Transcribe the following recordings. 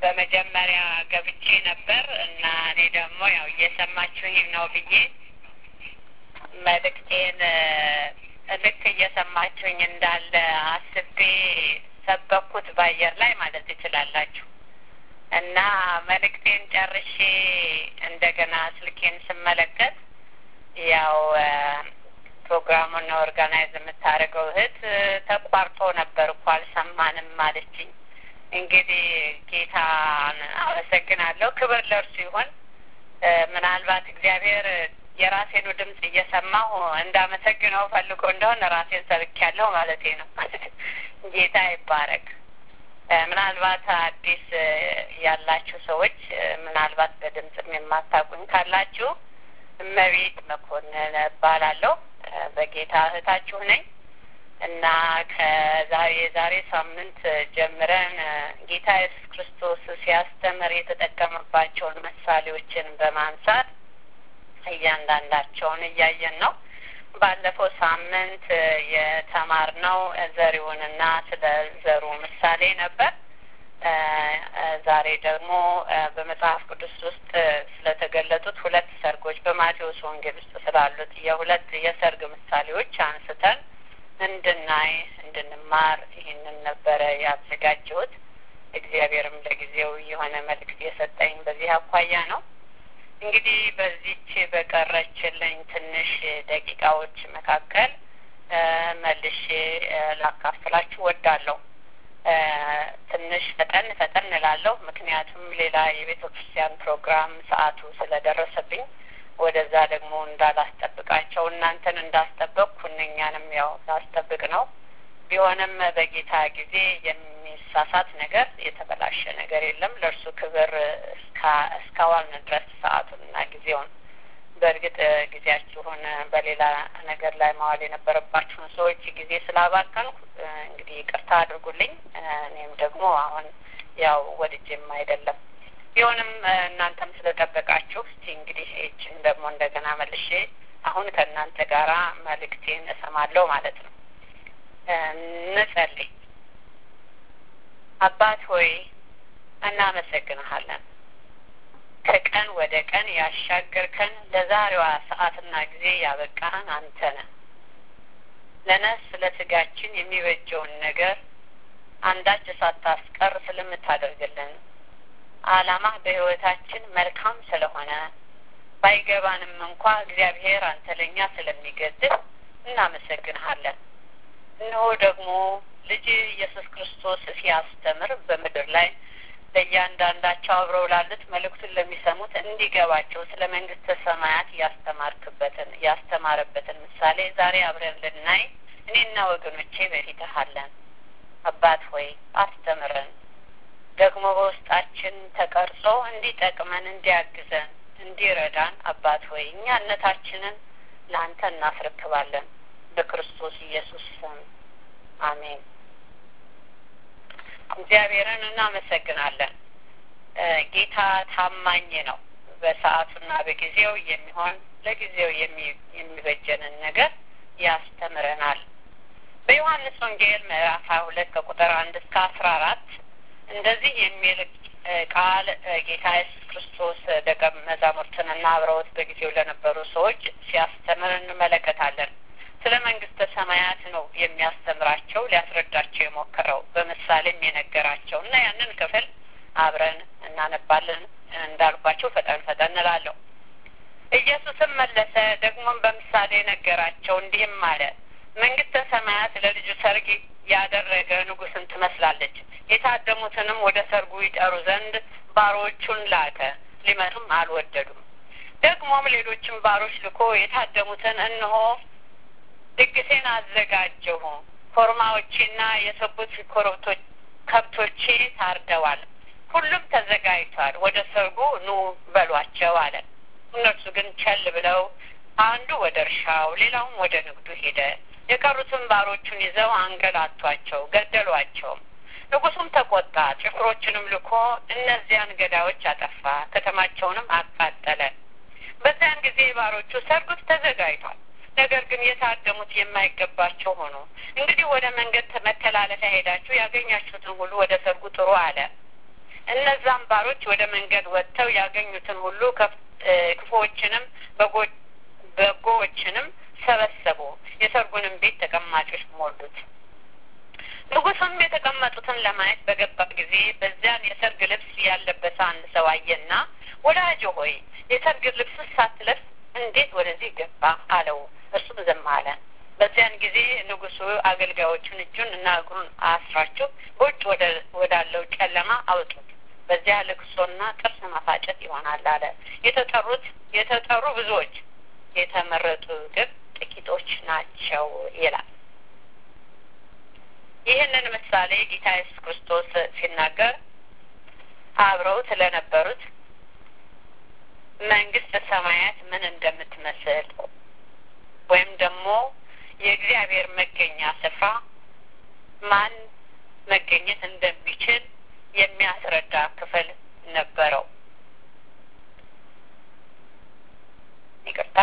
በመጀመሪያ ገብቼ ነበር እና እኔ ደግሞ ያው እየሰማችሁኝ ነው ብዬ መልእክቴን ልክ እየሰማችሁኝ እንዳለ አስቤ ሰበኩት በአየር ላይ ማለት ትችላላችሁ። እና መልእክቴን ጨርሼ እንደገና ስልኬን ስመለከት ያው ፕሮግራሙን ኦርጋናይዝ የምታደርገው እህት ተቋርጦ ነበር እኮ አልሰማንም አለችኝ። እንግዲህ ጌታን አመሰግናለሁ። ክብር ለእርሱ ይሁን። ምናልባት እግዚአብሔር የራሴኑ ድምፅ እየሰማሁ እንዳመሰግነው ፈልጎ እንደሆነ ራሴን ሰብኬያለሁ ማለቴ ነው። ጌታ ይባረክ። ምናልባት አዲስ ያላችሁ ሰዎች ምናልባት በድምፅም የማታውቁኝ ካላችሁ እመቤት መኮንን እባላለሁ። በጌታ እህታችሁ ነኝ እና ከዛሬ የዛሬ ሳምንት ጀምረን ጌታ ኢየሱስ ክርስቶስ ሲያስተምር የተጠቀመባቸውን ምሳሌዎችን በማንሳት እያንዳንዳቸውን እያየን ነው። ባለፈው ሳምንት የተማርነው ዘሪውንና ስለ ዘሩ ምሳሌ ነበር። ዛሬ ደግሞ በመጽሐፍ ቅዱስ ውስጥ ስለተገለጡት ሁለት ሰርጎች በማቴዎስ ወንጌል ውስጥ ስላሉት የሁለት የሰርግ ምሳሌዎች አንስተን እንድናይ እንድንማር ይህንን ነበረ ያዘጋጀሁት። እግዚአብሔርም ለጊዜው የሆነ መልእክት የሰጠኝ በዚህ አኳያ ነው። እንግዲህ በዚች በቀረችልኝ ትንሽ ደቂቃዎች መካከል መልሼ ላካፍላችሁ ወዳለሁ። ትንሽ ፈጠን ፈጠን እላለሁ፣ ምክንያቱም ሌላ የቤተ ክርስቲያን ፕሮግራም ሰዓቱ ስለደረሰብኝ ወደዛ ደግሞ እንዳላስጠብቃቸው እናንተን እንዳስጠበቅኩ እነኛንም ያው ላስጠብቅ ነው። ቢሆንም በጌታ ጊዜ የሚሳሳት ነገር የተበላሸ ነገር የለም። ለእርሱ ክብር እስካዋልን ድረስ ሰዓቱንና ጊዜውን በእርግጥ ጊዜያችሁን በሌላ ነገር ላይ ማዋል የነበረባችሁን ሰዎች ጊዜ ስላባከንኩ እንግዲህ ይቅርታ አድርጉልኝ። እኔም ደግሞ አሁን ያው ወድጄም አይደለም ቢሆንም እናንተም ስለጠበቃችሁ እስቲ እንግዲህ ይችን ደግሞ እንደገና መልሼ አሁን ከእናንተ ጋራ መልእክቴን እሰማለሁ ማለት ነው። እንጸልይ። አባት ሆይ እናመሰግንሃለን። ከቀን ወደ ቀን ያሻገርከን ለዛሬዋ ሰዓትና ጊዜ ያበቃን አንተ ነህ። ለነፍስ ለስጋችን የሚበጀውን ነገር አንዳች ሳታስቀር ስለምታደርግልን ዓላማ በሕይወታችን መልካም ስለሆነ ባይገባንም እንኳ እግዚአብሔር አንተ ለእኛ ስለሚገድህ እናመሰግንሃለን። እነሆ ደግሞ ልጅ ኢየሱስ ክርስቶስ ሲያስተምር በምድር ላይ ለእያንዳንዳቸው አብረው ላሉት መልእክቱን ለሚሰሙት እንዲገባቸው ስለ መንግስተ ሰማያት ያስተማርክበትን ያስተማረበትን ምሳሌ ዛሬ አብረን ልናይ እኔና ወገኖቼ በፊትህ አለን። አባት ሆይ አስተምረን ደግሞ በውስጣችን ተቀርጾ እንዲጠቅመን፣ እንዲያግዘን፣ እንዲረዳን አባት ሆይ እኛነታችንን ለአንተ እናስረክባለን። በክርስቶስ ኢየሱስ ስም አሜን። እግዚአብሔርን እናመሰግናለን። ጌታ ታማኝ ነው። በሰዓቱና በጊዜው የሚሆን ለጊዜው የሚበጀንን ነገር ያስተምረናል። በዮሐንስ ወንጌል ምዕራፍ ሀያ ሁለት ከቁጥር አንድ እስከ አስራ አራት እንደዚህ የሚል ቃል ጌታ ኢየሱስ ክርስቶስ ደቀ መዛሙርትንና አብረውት በጊዜው ለነበሩ ሰዎች ሲያስተምር እንመለከታለን። ስለ መንግስተ ሰማያት ነው የሚያስተምራቸው ሊያስረዳቸው የሞከረው በምሳሌም የነገራቸው እና ያንን ክፍል አብረን እናነባለን። እንዳልኳቸው ፈጠን ፈጠን እላለሁ። ኢየሱስም መለሰ ደግሞም በምሳሌ ነገራቸው እንዲህም አለ። መንግስተ ሰማያት ለልጁ ሰርግ ያደረገ ንጉስን ትመስላለች። የታደሙትንም ወደ ሰርጉ ይጠሩ ዘንድ ባሮቹን ላከ፣ ሊመጡም አልወደዱም። ደግሞም ሌሎችም ባሮች ልኮ የታደሙትን እነሆ ድግሴን አዘጋጀሁ፣ ኮርማዎቼና የሰቡት ኮረብቶች ከብቶቼ ታርደዋል፣ ሁሉም ተዘጋጅቷል፣ ወደ ሰርጉ ኑ በሏቸው አለ። እነርሱ ግን ቸል ብለው አንዱ ወደ እርሻው ሌላውም ወደ ንግዱ ሄደ። የቀሩትን ባሮቹን ይዘው አንገላቷቸው፣ ገደሏቸውም። ንጉሱም ተቆጣ፣ ጭፍሮችንም ልኮ እነዚያን ገዳዮች አጠፋ፣ ከተማቸውንም አቃጠለ። በዚያን ጊዜ ባሮቹ ሰርጉት ተዘጋጅቷል፣ ነገር ግን የታደሙት የማይገባቸው ሆኑ። እንግዲህ ወደ መንገድ መተላለፊያ ሄዳችሁ ያገኛችሁትን ሁሉ ወደ ሰርጉ ጥሩ አለ። እነዛም ባሮች ወደ መንገድ ወጥተው ያገኙትን ሁሉ ክፉዎችንም በጎዎችንም ሰበሰቡ፣ የሰርጉንም ቤት ተቀማጮች ሞሉት። ንጉሡም የተቀመጡትን ለማየት በገባ ጊዜ በዚያን የሰርግ ልብስ ያለበሰ አንድ ሰው አየና ወዳጅ ሆይ የሰርግ ልብስ ሳትለብስ እንዴት ወደዚህ ገባ? አለው። እርሱም ዝም አለ። በዚያን ጊዜ ንጉሡ አገልጋዮቹን እጁን እና እግሩን አስራችሁ በውጭ ወዳለው ጨለማ አውጡት፣ በዚያ ልቅሶና ጥርስ ማፋጨት ይሆናል አለ። የተጠሩት የተጠሩ ብዙዎች፣ የተመረጡ ግን ጥቂቶች ናቸው ይላል። ይህንን ምሳሌ ጌታ ኢየሱስ ክርስቶስ ሲናገር አብረው ስለነበሩት መንግስተ ሰማያት ምን እንደምትመስል ወይም ደግሞ የእግዚአብሔር መገኛ ስፍራ ማን መገኘት እንደሚችል የሚያስረዳ ክፍል ነበረው። ይቅርታ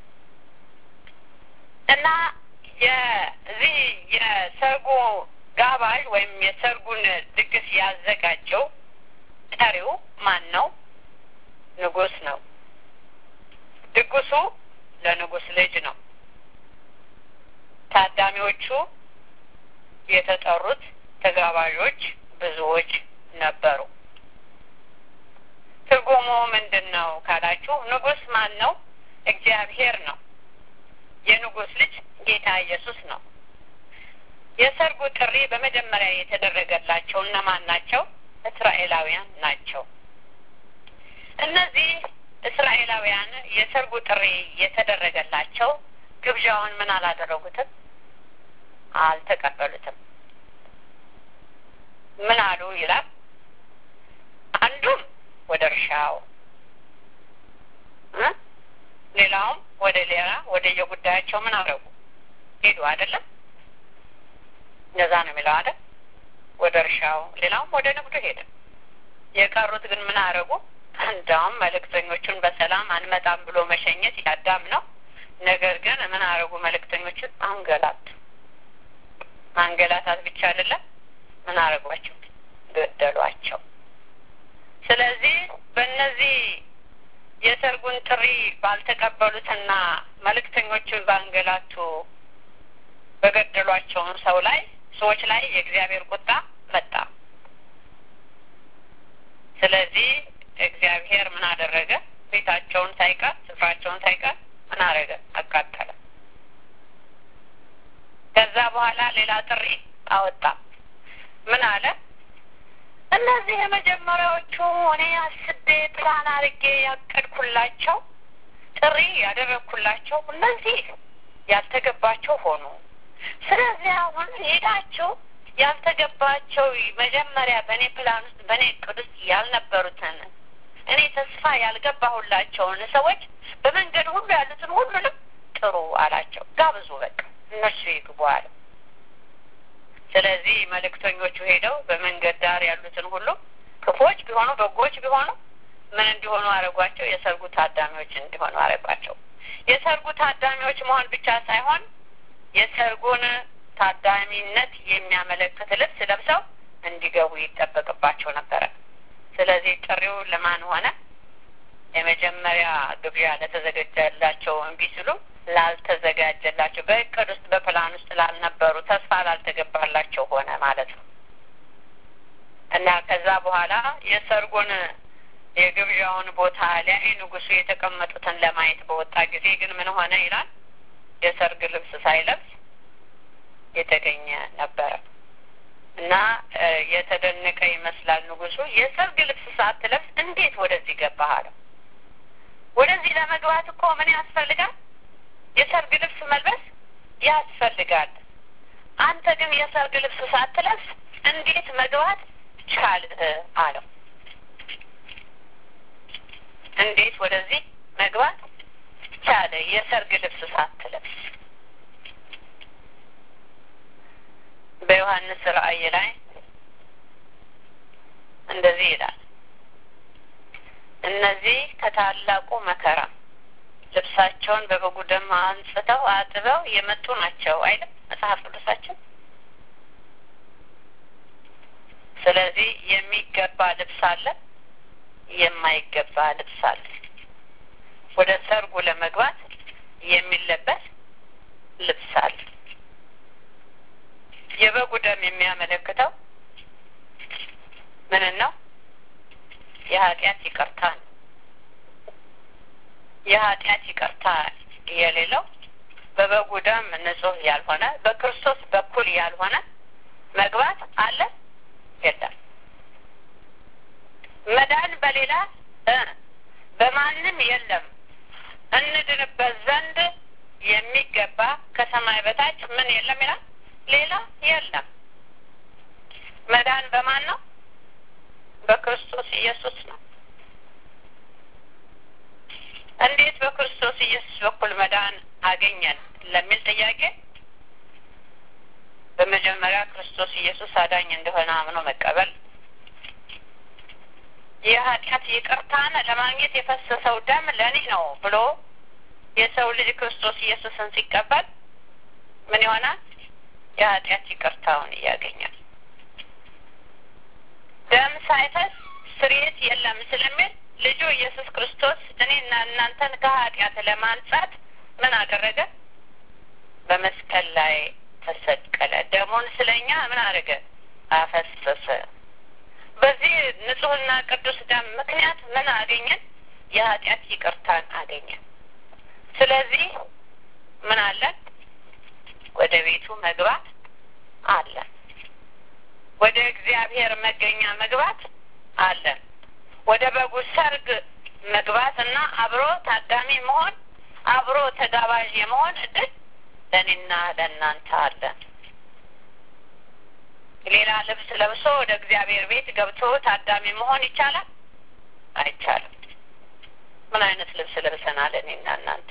እና የዚህ የሰርጉ ጋባዥ ወይም የሰርጉን ድግስ ያዘጋጀው ጠሪው ማን ነው? ንጉስ ነው። ድግሱ ለንጉስ ልጅ ነው። ታዳሚዎቹ የተጠሩት ተጋባዦች ብዙዎች ነበሩ። ትርጉሙ ምንድን ነው ካላችሁ፣ ንጉስ ማን ነው? እግዚአብሔር ነው። የንጉስ ልጅ ጌታ ኢየሱስ ነው። የሰርጉ ጥሪ በመጀመሪያ የተደረገላቸው እነማን ናቸው? እስራኤላውያን ናቸው። እነዚህ እስራኤላውያን የሰርጉ ጥሪ የተደረገላቸው ግብዣውን ምን አላደረጉትም? አልተቀበሉትም። ምን አሉ ይላል። አንዱም ወደ እርሻው ሌላውም ወደ ሌላ ወደ የጉዳያቸው ምን አደረጉ ሄዱ። አይደለም እንደዛ ነው የሚለው አይደል? ወደ እርሻው ሌላውም ወደ ንግዱ ሄደ። የቀሩት ግን ምን አደረጉ? እንዳውም መልእክተኞቹን በሰላም አንመጣም ብሎ መሸኘት ያዳም ነው። ነገር ግን ምን አደረጉ? መልእክተኞቹን አንገላቱ። ማንገላታት ብቻ አይደለም፣ ምን አደረጓቸው? ገደሏቸው። ስለዚህ በእነዚህ የሰርጉን ጥሪ ባልተቀበሉትና መልእክተኞቹን ባንገላቱ በገደሏቸውን ሰው ላይ ሰዎች ላይ የእግዚአብሔር ቁጣ መጣ። ስለዚህ እግዚአብሔር ምን አደረገ? ቤታቸውን ሳይቀር ስፍራቸውን ሳይቀር ምን አደረገ? አቃጠለ። ከዛ በኋላ ሌላ ጥሪ አወጣ። ምን አለ? እነዚህ የመጀመሪያዎቹ እኔ አስቤ ፕላን አድርጌ ያቀድኩላቸው ጥሪ ያደረግኩላቸው እነዚህ ያልተገባቸው ሆኑ። ስለዚህ አሁን ሄዳችሁ ያልተገባቸው መጀመሪያ በእኔ ፕላን ውስጥ በእኔ እቅድ ውስጥ ያልነበሩትን እኔ ተስፋ ያልገባሁላቸውን ሰዎች በመንገድ ሁሉ ያሉትን ሁሉንም ጥሩ አላቸው። ጋብዙ፣ በቃ እነሱ ይግቡ አለ። ስለዚህ መልእክተኞቹ ሄደው በመንገድ ዳር ያሉትን ሁሉ ክፎች ቢሆኑ በጎች ቢሆኑ ምን እንዲሆኑ አረጓቸው? የሰርጉ ታዳሚዎች እንዲሆኑ አረጓቸው። የሰርጉ ታዳሚዎች መሆን ብቻ ሳይሆን የሰርጉን ታዳሚነት የሚያመለክት ልብስ ለብሰው እንዲገቡ ይጠበቅባቸው ነበረ። ስለዚህ ጥሪው ለማን ሆነ? የመጀመሪያ ግብዣ ለተዘጋጀላቸው እምቢ ሲሉ ላልተዘጋጀላቸው በእቅድ ውስጥ በፕላን ውስጥ ላልነበሩ ተስፋ ላልተገባላቸው ሆነ ማለት ነው እና ከዛ በኋላ የሰርጉን የግብዣውን ቦታ ሊያይ ንጉሱ የተቀመጡትን ለማየት በወጣ ጊዜ ግን ምን ሆነ ይላል የሰርግ ልብስ ሳይለብስ የተገኘ ነበረ እና የተደነቀ ይመስላል ንጉሱ የሰርግ ልብስ ሳትለብስ እንዴት ወደዚህ ገባህ አለው ወደዚህ ለመግባት እኮ ምን ያስፈልጋል የሰርግ ልብስ መልበስ ያስፈልጋል አንተ ግን የሰርግ ልብስ ሳትለብስ እንዴት መግባት ቻልህ አለው እንዴት ወደዚህ መግባት ቻለ የሰርግ ልብስ ሳትለብስ በዮሐንስ ራእይ ላይ እንደዚህ ይላል እነዚህ ከታላቁ መከራ ልብሳቸውን በበጉ ደም አንጽተው አጥበው የመጡ ናቸው አይደል መጽሐፍ ቅዱሳችን ስለዚህ የሚገባ ልብስ አለ፣ የማይገባ ልብስ አለ። ወደ ሰርጉ ለመግባት የሚለበስ ልብስ አለ። የበጉ ደም የሚያመለክተው ምንን ነው? የኃጢአት ይቅርታ ነው። የኃጢአት ይቅርታ የሌለው በበጉ ደም ንጹሕ ያልሆነ በክርስቶስ በኩል ያልሆነ መግባት አለ የለም። መዳን በሌላ በማንም የለም እንድንበት ዘንድ የሚገባ ከሰማይ በታች ምን የለም ይላል። ሌላ የለም። መዳን በማን ነው? በክርስቶስ ኢየሱስ ነው። እንዴት በክርስቶስ ኢየሱስ በኩል መዳን አገኘን ለሚል ጥያቄ በመጀመሪያ ክርስቶስ ኢየሱስ አዳኝ እንደሆነ አምኖ መቀበል፣ የኃጢአት ይቅርታን ለማግኘት የፈሰሰው ደም ለእኔ ነው ብሎ የሰው ልጅ ክርስቶስ ኢየሱስን ሲቀበል ምን ይሆናል? የኃጢአት ይቅርታውን ያገኛል። ደም ሳይፈስ ስርየት የለም ስለሚል ልጁ ኢየሱስ ክርስቶስ እኔና እናንተን ከኃጢአት ለማንጻት ምን አደረገ? በመስቀል ላይ ተሰቀለ። ደሙን ስለኛ ምን አደረገ? አፈሰሰ። በዚህ ንጹሕና ቅዱስ ደም ምክንያት ምን አገኘን? የኃጢአት ይቅርታን አገኘን። ስለዚህ ምን አለን? ወደ ቤቱ መግባት አለን። ወደ እግዚአብሔር መገኛ መግባት አለን። ወደ በጉ ሰርግ መግባት እና አብሮ ታዳሚ መሆን አብሮ ተጋባዥ የመሆን እድል ለእኔና ለእናንተ አለን። ሌላ ልብስ ለብሶ ወደ እግዚአብሔር ቤት ገብቶ ታዳሚ መሆን ይቻላል? አይቻልም። ምን አይነት ልብስ ለብሰናል? እኔና እናንተ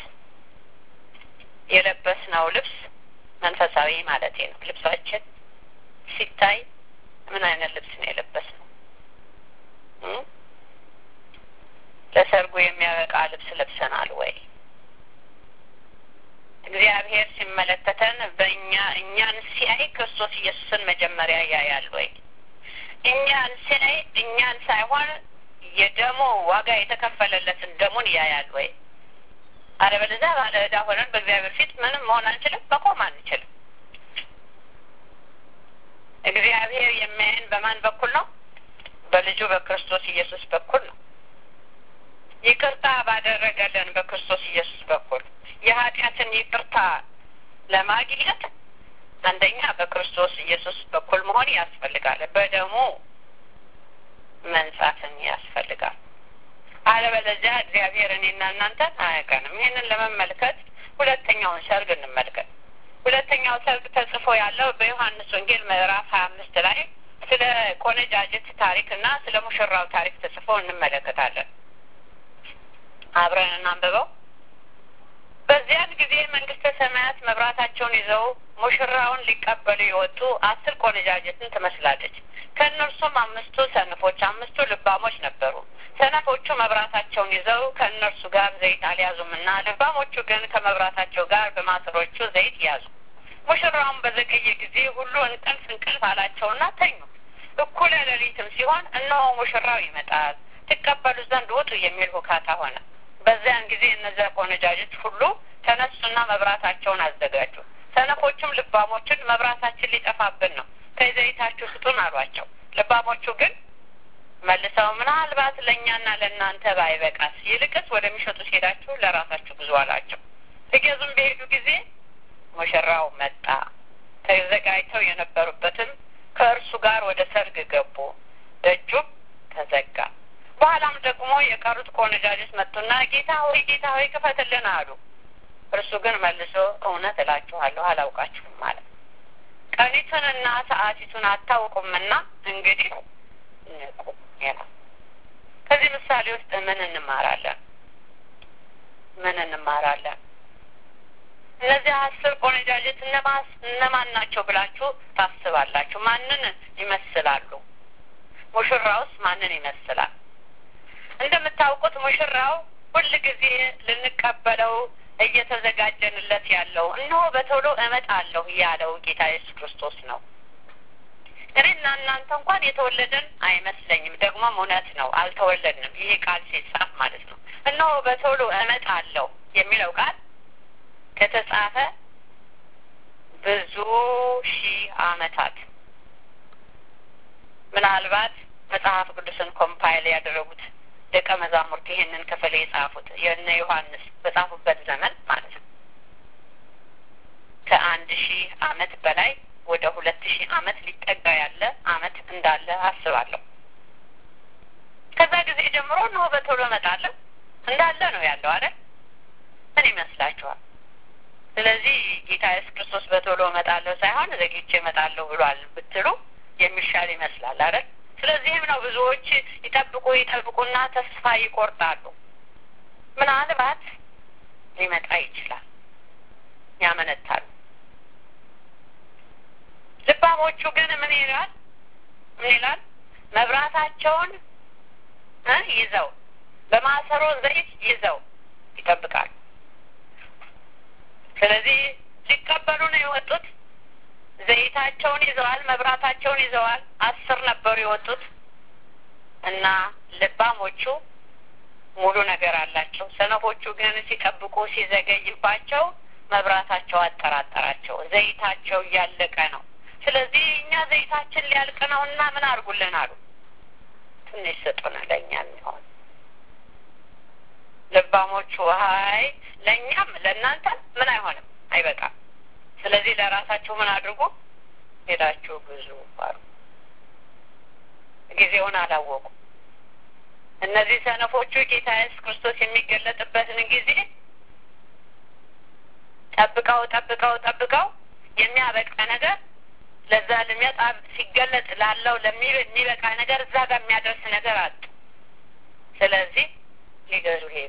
የለበስነው ልብስ መንፈሳዊ ማለቴ ነው። ልብሳችን ሲታይ ምን አይነት ልብስ ነው የለበስነው? ለሰርጉ የሚያበቃ ልብስ ለብሰናል ወይ? እግዚአብሔር ሲመለከተን በእኛ እኛን ሲያይ ክርስቶስ ኢየሱስን መጀመሪያ ያያል ወይ? እኛን ሲያይ እኛን ሳይሆን የደሙ ዋጋ የተከፈለለትን ደሙን ያያል ወይ? አለበለዚያ ባለ ዕዳ ሆነን በእግዚአብሔር ፊት ምንም መሆን አንችልም፣ መቆም አንችልም። እግዚአብሔር የሚያየን በማን በኩል ነው? በልጁ በክርስቶስ ኢየሱስ በኩል ነው። ይቅርታ ባደረገልን በክርስቶስ ኢየሱስ በኩል የኃጢአትን ይቅርታ ለማግኘት አንደኛ በክርስቶስ ኢየሱስ በኩል መሆን ያስፈልጋል። በደሙ መንጻትን ያስፈልጋል። አለበለዚያ እግዚአብሔር እኔና እናንተን አያውቀንም። ይህንን ለመመልከት ሁለተኛውን ሰርግ እንመልከት። ሁለተኛው ሰርግ ተጽፎ ያለው በዮሐንስ ወንጌል ምዕራፍ ሀያ አምስት ላይ ስለ ቆነጃጅት ታሪክ እና ስለ ሙሽራው ታሪክ ተጽፎ እንመለከታለን። አብረን እናንብበው። በዚያን ጊዜ መንግስተ ሰማያት መብራታቸውን ይዘው ሙሽራውን ሊቀበሉ የወጡ አስር ቆነጃጅትን ትመስላለች። ከእነርሱም አምስቱ ሰነፎች፣ አምስቱ ልባሞች ነበሩ። ሰነፎቹ መብራታቸውን ይዘው ከእነርሱ ጋር ዘይት አልያዙምና፣ ልባሞቹ ግን ከመብራታቸው ጋር በማሰሮቹ ዘይት ያዙ። ሙሽራውን በዘገየ ጊዜ ሁሉ እንቅልፍ እንቅልፍ አላቸውና ተኙ። እኩለ ሌሊትም ሲሆን እነሆ ሙሽራው ይመጣል፣ ትቀበሉ ዘንድ ውጡ የሚል ሁካታ ሆነ። በዚያን ጊዜ እነዚያ ቆነጃጅት ሁሉ ተነሱና መብራታቸውን አዘጋጁ። ሰነፎቹም ልባሞችን መብራታችን ሊጠፋብን ነው፣ ከዘይታችሁ ስጡን አሏቸው። ልባሞቹ ግን መልሰው ምናልባት ለእኛና ለእናንተ ባይበቃስ፣ ይልቅስ ወደሚሸጡት ሄዳችሁ ለራሳችሁ ግዙ አላቸው። ሊገዙም በሄዱ ጊዜ ሙሽራው መጣ። ተዘጋጅተው የነበሩበትም ከእርሱ ጋር ወደ ሰርግ ገቡ፣ ደጁም ተዘጋ። በኋላም ደግሞ የቀሩት ቆነጃጅት መጡና ጌታ ሆይ ጌታ ሆይ ክፈትልን አሉ። እርሱ ግን መልሶ እውነት እላችኋለሁ አላውቃችሁም ማለት ቀኒቱንና ሰዓቲቱን አታውቁምና እንግዲህ ንቁ ይላል። ከዚህ ምሳሌ ውስጥ ምን እንማራለን? ምን እንማራለን? እነዚህ አስር ቆነጃጅት እነማን ናቸው ብላችሁ ታስባላችሁ? ማንን ይመስላሉ? ሙሽራውስ ማንን ይመስላል? እንደምታውቁት ሙሽራው ሁል ጊዜ ልንቀበለው እየተዘጋጀንለት ያለው እነሆ በቶሎ እመጣለሁ ያለው ጌታ ኢየሱስ ክርስቶስ ነው። እኔና እናንተ እንኳን የተወለደን አይመስለኝም። ደግሞም እውነት ነው፣ አልተወለድንም። ይሄ ቃል ሲጻፍ ማለት ነው። እነሆ በቶሎ እመጣለሁ የሚለው ቃል ከተጻፈ ብዙ ሺህ ዓመታት ምናልባት መጽሐፍ ቅዱስን ኮምፓይል ያደረጉት ደቀ መዛሙርት ይህንን ክፍል የጻፉት የእነ ዮሐንስ በጻፉበት ዘመን ማለት ነው ከአንድ ሺህ ዓመት በላይ ወደ ሁለት ሺህ ዓመት ሊጠጋ ያለ ዓመት እንዳለ አስባለሁ። ከዛ ጊዜ ጀምሮ እነሆ በቶሎ እመጣለሁ እንዳለ ነው ያለው አይደል? ምን ይመስላችኋል? ስለዚህ ጌታ ኢየሱስ ክርስቶስ በቶሎ እመጣለሁ ሳይሆን ዘግይቼ እመጣለሁ ብሏል ብትሉ የሚሻል ይመስላል አይደል? ስለዚህም ነው ብዙዎች ይጠብቁ ይጠብቁና ተስፋ ይቆርጣሉ። ምናልባት ሊመጣ ይችላል፣ ያመነታሉ። ልባሞቹ ግን ምን ይላል? ምን ይላል? መብራታቸውን ይዘው በማሰሮ ዘይት ይዘው ይጠብቃሉ። ስለዚህ ሊቀበሉ ነው የወጡት። ዘይታቸውን ይዘዋል፣ መብራታቸውን ይዘዋል። አስር ነበሩ የወጡት እና ልባሞቹ ሙሉ ነገር አላቸው። ሰነፎቹ ግን ሲጠብቁ ሲዘገይባቸው መብራታቸው አጠራጠራቸው። ዘይታቸው እያለቀ ነው። ስለዚህ እኛ ዘይታችን ሊያልቅ ነው እና ምን አድርጉልን አሉ። ትንሽ ስጡን ለእኛ የሚሆን ልባሞቹ ሀይ ለእኛም ለእናንተ ምን አይሆንም አይበቃም። ስለዚህ ለራሳችሁ ምን አድርጉ ሄዳችሁ ብዙ አሉ። ጊዜውን አላወቁ። እነዚህ ሰነፎቹ ጌታ ኢየሱስ ክርስቶስ የሚገለጥበትን ጊዜ ጠብቀው ጠብቀው ጠብቀው የሚያበቃ ነገር ለዛ ለሚያጣ ሲገለጥ ላለው ለሚበቃ ነገር እዛ ጋር የሚያደርስ ነገር አጡ። ስለዚህ ሊገዙ ሄዱ።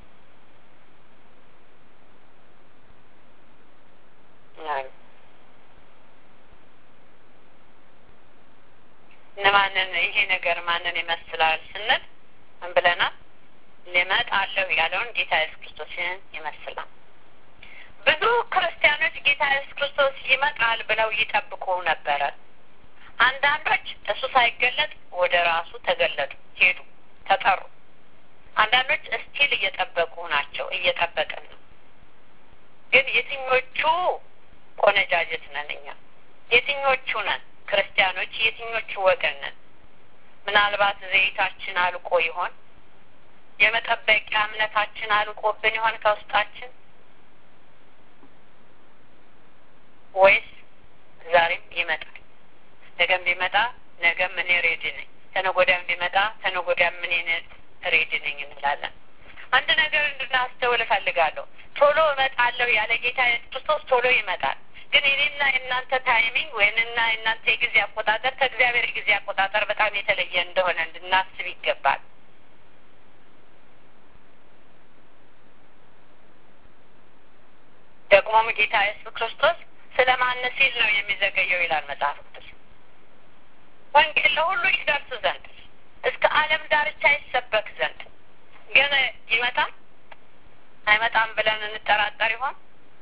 እነማንን ይሄ ነገር ማንን ይመስላል ስንል ምን ብለናል? ሊመጣለሁ ያለውን ጌታ ኢየሱስ ክርስቶስን ይመስላል። ብዙ ክርስቲያኖች ጌታ ኢየሱስ ክርስቶስ ይመጣል ብለው ይጠብቁ ነበረ። አንዳንዶች እሱ ሳይገለጥ ወደ ራሱ ተገለጡ፣ ሄዱ፣ ተጠሩ። አንዳንዶች እስቲል እየጠበቁ ናቸው፣ እየጠበቅን ነው። ግን የትኞቹ ቆነጃጀት ነን እኛ? የትኞቹ ነን ክርስቲያኖች? የትኞቹ ወገን ነን? ምናልባት ዘይታችን አልቆ ይሆን? የመጠበቂያ እምነታችን አልቆብን ይሆን ከውስጣችን? ወይስ ዛሬም ይመጣል? ነገም ቢመጣ ነገም እኔ ሬዲ ነኝ፣ ተነጎዳም ቢመጣ ተነጎዳም እኔ ሬዲ ነኝ እንላለን። አንድ ነገር እንድናስተውል እፈልጋለሁ። ቶሎ እመጣለሁ ያለ ጌታ ክርስቶስ ቶሎ ይመጣል። ግን የኔና የእናንተ ታይሚንግ ወይንና የእናንተ የጊዜ አቆጣጠር ከእግዚአብሔር የጊዜ አቆጣጠር በጣም የተለየ እንደሆነ እንድናስብ ይገባል። ደግሞም ጌታ ኢየሱስ ክርስቶስ ስለ ማን ሲል ነው የሚዘገየው ይላል መጽሐፍ ቅዱስ። ወንጌል ለሁሉ ይደርስ ዘንድ እስከ ዓለም ዳርቻ ይሰበክ ዘንድ ግን ይመጣል አይመጣም ብለን እንጠራጠር ይሆን?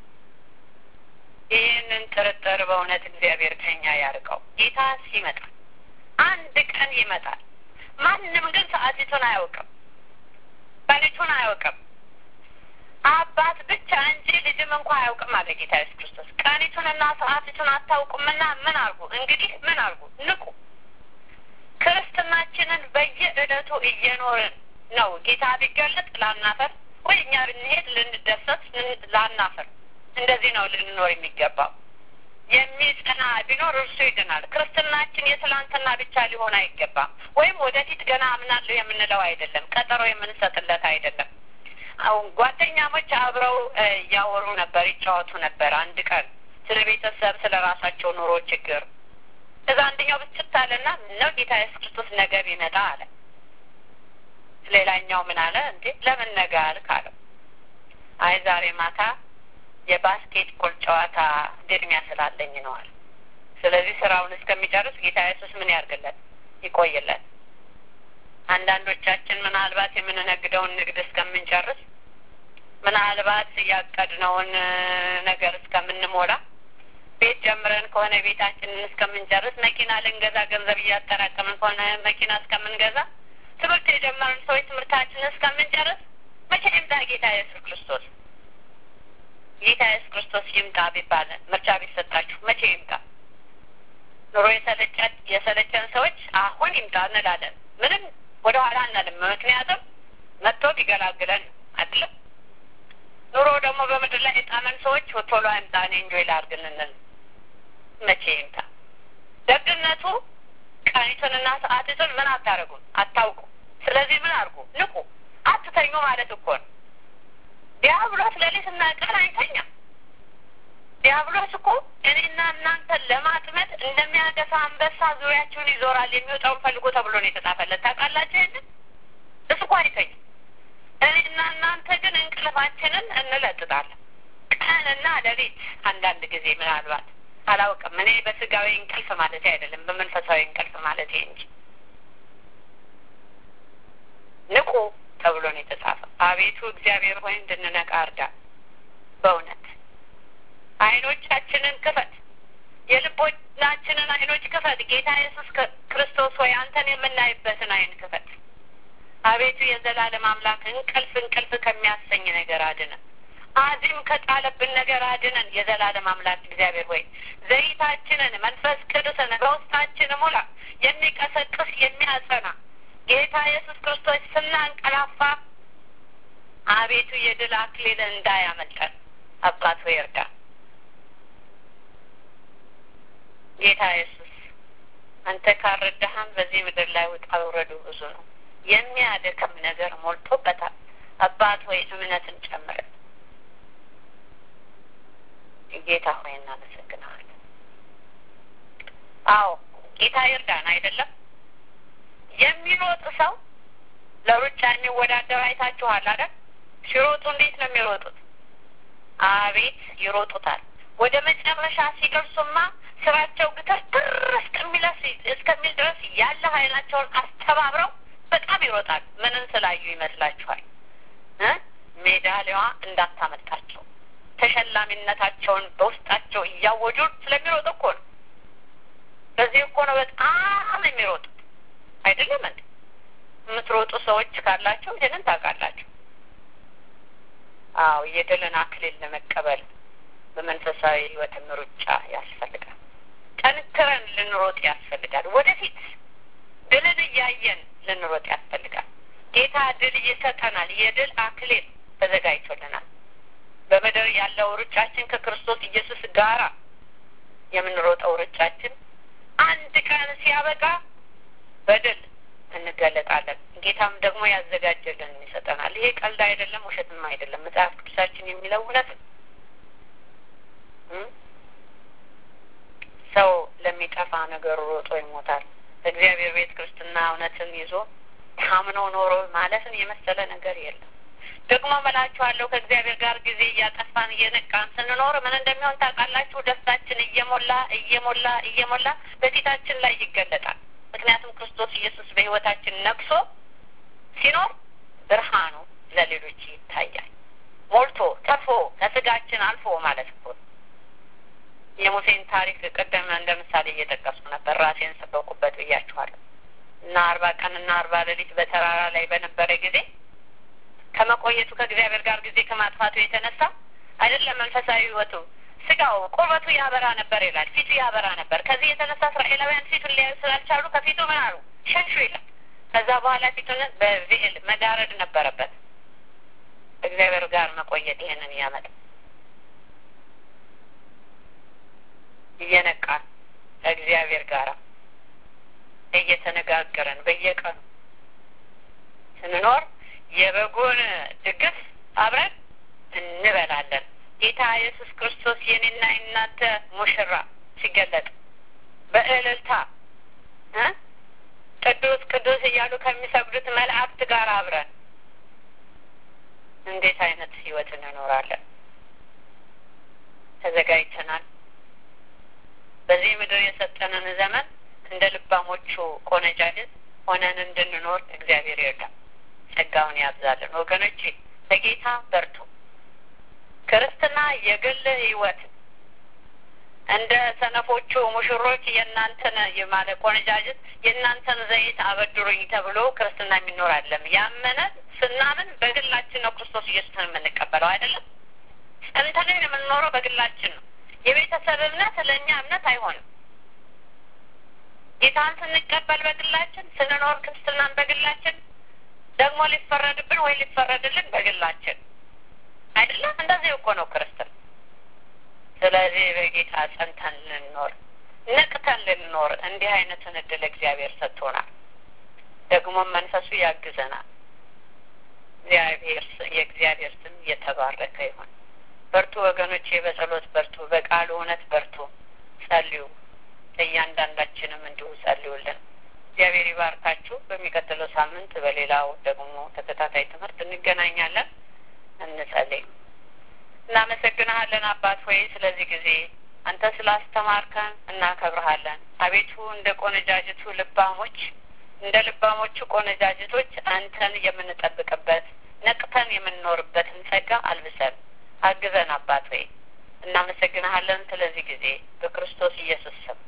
ይህንን ጥርጥር በእውነት እግዚአብሔር ከኛ ያርቀው። ጌታ ይመጣል፣ አንድ ቀን ይመጣል። ማንም ግን ሰዓቲቱን አያውቅም፣ ቀኒቱን አያውቅም። አባት ብቻ እንጂ ልጅም እንኳ አያውቅም አለ ጌታ ኢየሱስ ክርስቶስ። ቀኒቱንና ሰዓቲቱን አታውቁምና ምን አርጉ? እንግዲህ ምን አርጉ? ንቁ። ክርስትናችንን በየዕለቱ እየኖርን ነው። ጌታ ቢገለጥ ላናፈር ወይ እኛ ብንሄድ ልንደሰት ላናፈር። እንደዚህ ነው ልንኖር የሚገባው። የሚጸና ቢኖር እርሱ ይድናል። ክርስትናችን የትላንትና ብቻ ሊሆን አይገባም። ወይም ወደፊት ገና አምናለሁ የምንለው አይደለም። ቀጠሮ የምንሰጥለት አይደለም። አሁን ጓደኛሞች አብረው እያወሩ ነበር፣ ይጫወቱ ነበር። አንድ ቀን ስለ ቤተሰብ፣ ስለ ራሳቸው ኑሮ ችግር እዛ አንደኛው ብስጭት አለና ነው ጌታ ኢየሱስ ክርስቶስ ነገ ቢመጣ አለ። ሌላኛው ምን አለ እንዴ ለምን ነገ አልክ አለው። አይ ዛሬ ማታ የባስኬት ቦል ጨዋታ ግጥሚያ ስላለኝ ነዋል። ስለዚህ ስራውን እስከሚጨርስ ጌታ ኢየሱስ ምን ያርግለት ይቆይለት። አንዳንዶቻችን ምናልባት የምንነግደውን ንግድ እስከምንጨርስ ምናልባት ያቀድነውን ነገር እስከምንሞላ ቤት ጀምረን ከሆነ ቤታችንን እስከምንጨርስ፣ መኪና ልንገዛ ገንዘብ እያጠራቀምን ከሆነ መኪና እስከምንገዛ፣ ትምህርት የጀመርን ሰዎች ትምህርታችንን እስከምንጨርስ መቼ ይምጣ ጌታ ኢየሱስ ክርስቶስ? ጌታ ኢየሱስ ክርስቶስ ይምጣ ቢባል ምርጫ ቢሰጣችሁ መቼ ይምጣ? ኑሮ የሰለጨን የሰለቸን ሰዎች አሁን ይምጣ እንላለን። ምንም ወደ ኋላ አንልም። ምክንያቱም መጥቶ ቢገላግለን አይደለም። ኑሮ ደግሞ በምድር ላይ የጣመን ሰዎች ቶሎ አይምጣ እኔ እንጆይ ላድርግ እንል መቼ ይምጣ? ደግነቱ ቀኒቱንና ሰዓቲቱን ምን አታደርጉም፣ አታውቁ። ስለዚህ ምን አድርጉ? ንቁ፣ አትተኙ ማለት እኮ ነው። ዲያብሎስ ሌሊትና ቀን አይተኛም። ዲያብሎስ እኮ እኔና እናንተን ለማጥመድ እንደሚያገሳ አንበሳ ዙሪያችሁን ይዞራል፣ የሚወጣውን ፈልጎ ተብሎ ነው የተጻፈለት። ታውቃላችሁ ይህንን? እሱ እኮ አይተኝም። እኔና እናንተ ግን እንቅልፋችንን እንለጥጣለን። ቀንና ሌሊት አንዳንድ ጊዜ ምናልባት አላውቅም። እኔ በስጋዊ እንቅልፍ ማለት አይደለም፣ በመንፈሳዊ እንቅልፍ ማለት እንጂ ንቁ ተብሎ ነው የተጻፈው። አቤቱ እግዚአብሔር ሆይ እንድንነቃ እርዳ። በእውነት አይኖቻችንን ክፈት፣ የልቦናችንን አይኖች ክፈት። ጌታ ኢየሱስ ክርስቶስ ሆይ አንተን የምናይበትን አይን ክፈት። አቤቱ የዘላለም አምላክ እንቅልፍ እንቅልፍ ከሚያሰኝ ነገር አድነን። አዚም ከጣለብን ነገር አድነን። የዘላለም አምላክ እግዚአብሔር ሆይ ዘይታችንን መንፈስ ቅዱስን በውስጣችን ሙላ፣ የሚቀሰቅስ የሚያጸና ጌታ ኢየሱስ ክርስቶስ ስናንቀላፋ አቤቱ የድል አክሊል እንዳያመልጠን አባት ሆይ እርዳ። ጌታ ኢየሱስ አንተ ካረዳህን በዚህ ምድር ላይ ውጣ ውረዱ ብዙ ነው። የሚያደክም ነገር ሞልቶበታል። አባት ሆይ እምነትን ጨምረን። ጌታ ሆይ እናመሰግናለን። አዎ ጌታ ይርዳን። አይደለም የሚሮጥ ሰው ለሩጫ የሚወዳደር አይታችኋል አይደል? ሲሮጡ እንዴት ነው የሚሮጡት? አቤት ይሮጡታል። ወደ መጨረሻ ሲደርሱማ ስራቸው ግትር እስከሚለስ እስከሚል ድረስ ያለ ኃይላቸውን አስተባብረው በጣም ይሮጣል። ምንን ስላዩ ይመስላችኋል? ሜዳሊያዋ እንዳታመልጣቸው ተሸላሚነታቸውን በውስጣቸው እያወጁ ስለሚሮጡ እኮ ነው። በዚህ እኮ ነው በጣም የሚሮጡት አይደለም እንዴ? የምትሮጡ ሰዎች ካላቸው ይህንን ታውቃላችሁ። አዎ የድልን አክሊል ለመቀበል በመንፈሳዊ ሕይወትም ሩጫ ያስፈልጋል። ጠንክረን ልንሮጥ ያስፈልጋል። ወደፊት ድልን እያየን ልንሮጥ ያስፈልጋል። ጌታ ድል ይሰጠናል። የድል አክሊል ተዘጋጅቶልናል። በምድር ያለው ሩጫችን ከክርስቶስ ኢየሱስ ጋራ የምንሮጠው ሩጫችን አንድ ቀን ሲያበቃ በድል እንገለጣለን። ጌታም ደግሞ ያዘጋጀልን ይሰጠናል። ይሄ ቀልድ አይደለም፣ ውሸትም አይደለም። መጽሐፍ ቅዱሳችን የሚለው እውነት ነው። ሰው ለሚጠፋ ነገር ሮጦ ይሞታል። እግዚአብሔር ቤት ክርስትና እውነትን ይዞ ታምኖ ኖሮ ማለፍን የመሰለ ነገር የለም። ደግሞ መላችኋለሁ ከእግዚአብሔር ጋር ጊዜ እያጠፋን እየነቃን ስንኖር ምን እንደሚሆን ታውቃላችሁ? ደስታችን እየሞላ እየሞላ እየሞላ በፊታችን ላይ ይገለጣል። ምክንያቱም ክርስቶስ ኢየሱስ በሕይወታችን ነግሶ ሲኖር ብርሃኑ ለሌሎች ይታያል። ሞልቶ ተርፎ ከስጋችን አልፎ ማለት እኮ የሙሴን ታሪክ ቅድም እንደ ምሳሌ እየጠቀሱ ነበር። ራሴን ሰበኩበት ብያችኋለሁ። እና አርባ ቀንና አርባ ሌሊት በተራራ ላይ በነበረ ጊዜ ከመቆየቱ ከእግዚአብሔር ጋር ጊዜ ከማጥፋቱ የተነሳ አይደለም መንፈሳዊ ሕይወቱ ስጋው ቁርበቱ ያበራ ነበር ይላል። ፊቱ ያበራ ነበር። ከዚህ የተነሳ እስራኤላውያን ፊቱን ሊያዩ ስላልቻሉ ከፊቱ ምን አሉ? ሸሹ ይላል። ከዛ በኋላ ፊቱን በቬል መጋረድ ነበረበት። እግዚአብሔር ጋር መቆየት ይሄንን ያመጣ እየነቃን ከእግዚአብሔር ጋር እየተነጋገረን በየቀኑ ስንኖር የበጉን ድግስ አብረን እንበላለን። ጌታ ኢየሱስ ክርስቶስ የኔና የናንተ ሙሽራ ሲገለጥ በእልልታ ቅዱስ ቅዱስ እያሉ ከሚሰግዱት መላእክት ጋር አብረን እንዴት አይነት ህይወት እንኖራለን? ተዘጋጅተናል። በዚህ ምድር የሰጠንን ዘመን እንደ ልባሞቹ ቆነጃጅት ሆነን እንድንኖር እግዚአብሔር ይርዳል። ጸጋውን ያብዛልን። ወገኖቼ በጌታ በርቱ። ክርስትና የግል ህይወት እንደ ሰነፎቹ ሙሽሮች የእናንተን ማለት ቆነጃጅት የእናንተን ዘይት አበድሩኝ ተብሎ ክርስትና የሚኖር አለም ያመነ ስናምን በግላችን ነው ክርስቶስ ኢየሱስን የምንቀበለው አይደለም። ጸንተንም የምንኖረው በግላችን ነው። የቤተሰብ እምነት ለእኛ እምነት አይሆንም። ጌታን ስንቀበል በግላችን ስንኖር ክርስትናን በግላችን ደግሞ ሊፈረድብን ወይ ሊፈረድልን በግላችን አይደለም። እንደዚህ እኮ ነው ክርስትና። ስለዚህ በጌታ ጸንተን ልንኖር ነቅተን ልንኖር እንዲህ አይነትን እድል እግዚአብሔር ሰጥቶናል። ደግሞም መንፈሱ ያግዘናል። እግዚአብሔር የእግዚአብሔር ስም የተባረከ ይሁን። በርቱ ወገኖቼ፣ በጸሎት በርቱ፣ በቃሉ እውነት በርቱ፣ ጸልዩ። ለእያንዳንዳችንም እንዲሁ ጸልዩልን። እግዚአብሔር ይባርካችሁ። በሚቀጥለው ሳምንት በሌላው ደግሞ ተከታታይ ትምህርት እንገናኛለን። እንጸልይ። እናመሰግንሃለን አባት ሆይ ስለዚህ ጊዜ አንተ ስላስተማርከን እናከብረሃለን። አቤቱ እንደ ቆነጃጅቱ ልባሞች እንደ ልባሞቹ ቆነጃጅቶች አንተን የምንጠብቅበት ነቅተን የምንኖርበትን ጸጋ አልብሰን አግዘን አባት ሆይ እናመሰግንሃለን። ስለዚህ ጊዜ በክርስቶስ ኢየሱስ ስም